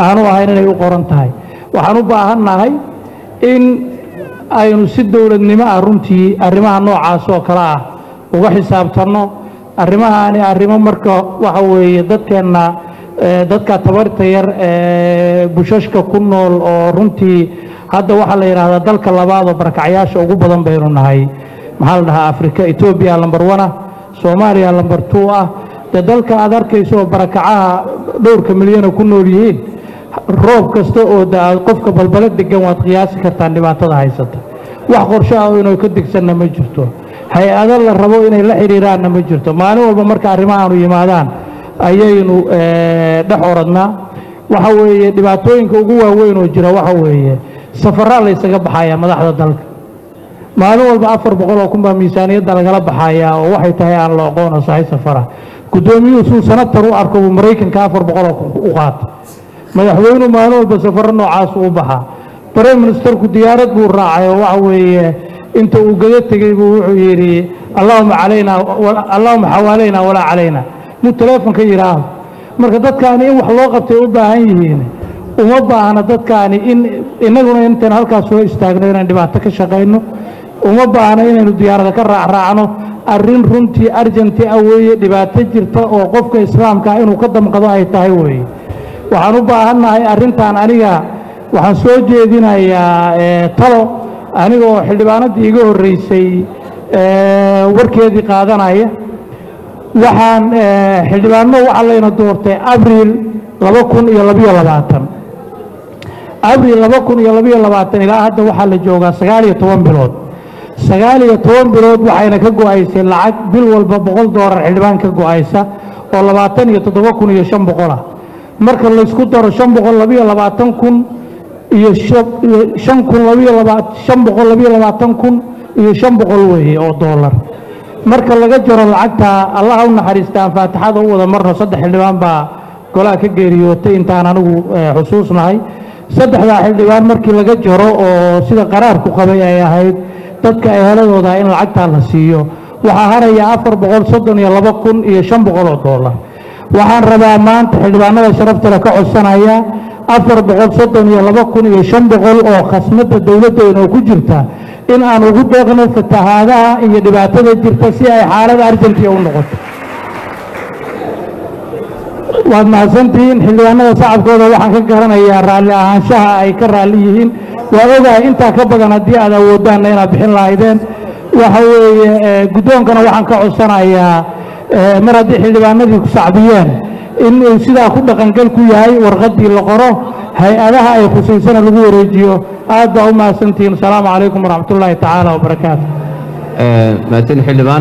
aanu ahayn inay u qoran tahay waxaan u baahannahay in aynu si dowladnimo ah runtii arrimaha noocaas oo kale ah uga xisaabtanno arrimahaani arrimo marka waxa weeye dadkeenna eh, dadka tabarta yar ee bushashka ku nool oo runtii hadda waxaa la yidhaahdaa dalka labaad oo barakacyaasha ugu badan baynu nahay maxaa la dhahaa afrika etoobiya lambar one ah soomaaliya lambar two ah dee dalka aad arkayso oo barakacaha dhowrka milyana ku nool yihiin roob kasta oo da qofka balbalo degan waad qiyaasi kartaan dhibaatada haysata wax qorsho ah oo inuu ka degsanna ma jirto hay-ado la rabo inay la xidhiiraanna ma jirto maalin walba marka arrimahaanu yimaadaan ayaynu eh, dhex oradnaa waxa weeye dhibaatooyinka ugu waaweyn oo jira waxa weeye safaraa la ysaga baxayaa madaxda dalka maalin walba afar boqol oo kun baa miisaaniyadda lagala baxayaa oo waxay tahay aan la aqoon oo sahay safara guddoomiyuhu suu sanatar u arko buu maraykanka afar boqol oo kun u qaata madaxweynuhu maalin walba safaro noocaas u baxaa prime ministerku diyaarad buu raacay oo waxa weeye inta uu gada tegey buu wuxuu yidhi allahuma calayna allahuma xawaalayna walaa calayna muu teleefonka yidhaaho marka dadkaani in wax loo qabtay u baahan yihiin uma baahna dadkaani in innaguna intaan halkaas soo istaagno inaan dhibaato ka shaqayno uma baahna inaynu diyaarada ka raacraacno arrin runtii arjanti ah weeye dhibaato jirta oo qofka islaamka ah inuu ka damqado ay tahay weeye waxaan u baahannahay arrintan aniga waxaan soo jeedinayaa eh, talo aniga oo xildhibaanadii iga horreysay eh, warkeedii qaadanaya waxaan eh, xildhibaano waxaa layna doortay abriil laba kun iyo labiyo labaatan abriil laba kun iyo labiyo labaatan ilaa hadda waxaa la joogaa sagaal iyo toban bilood sagaal iyo toban bilood waxayna ka go-aysay lacag bil walba boqol doolar xildhibaan ka go-aysa oo labaatan iyo toddoba kun iyo shan boqol ah marka laysku daro shan boqol labiyo labaatan kun iyo shan- iyo shan kun labiyo laba shan boqol labiyo labaatan kun iyo shan boqol weeye oo doolar marka laga jaro lacagta allaha u naxariista aan faatixada u wada marno saddex xildhibaan baa golaha ka geeriyootay intaan anigu eh, xusuusnahay saddexdaa xildhibaan markii laga jaro oo sida qaraarku qabay ay ahayd dadka eheladooda in lacagtaa la siiyo waxaa haraya afar boqol soddon iyo laba kun iyo shan boqol oo doolar waxaan rabaa maanta xildhibaanada sharafta leh ka codsanaya afar boqol soddon iyo laba kun iyo shan boqol oo khasnada dowladdeena oo ku jirta in aan ugu deeqno fatahaadaha iyo dhibaatada jirta si ay xaalada arjantiya u noqoto waad mahadsantihiin xildhibaanada shacabkooda waxaan ka garanayaa raalli ahaanshaha ay ka raalli yihiin waa ogahay intaa ka badan haddii aad awoodaanna inaad bixin lahaydeen waxa weeye eh, guddoonkana waxaan ka codsanayaa eh, mar haddii xildhibaanadii ku sacbiyeen in uu sidaa ku dhaqangal ku yahay warqaddii la qoro hay-adaha ay khusaysana lagu wareejiyo aad baa u mahadsantihiin asalaamu calaykum waraxmatullaahi tacaala wabarakaatu mahadsan xildhibaan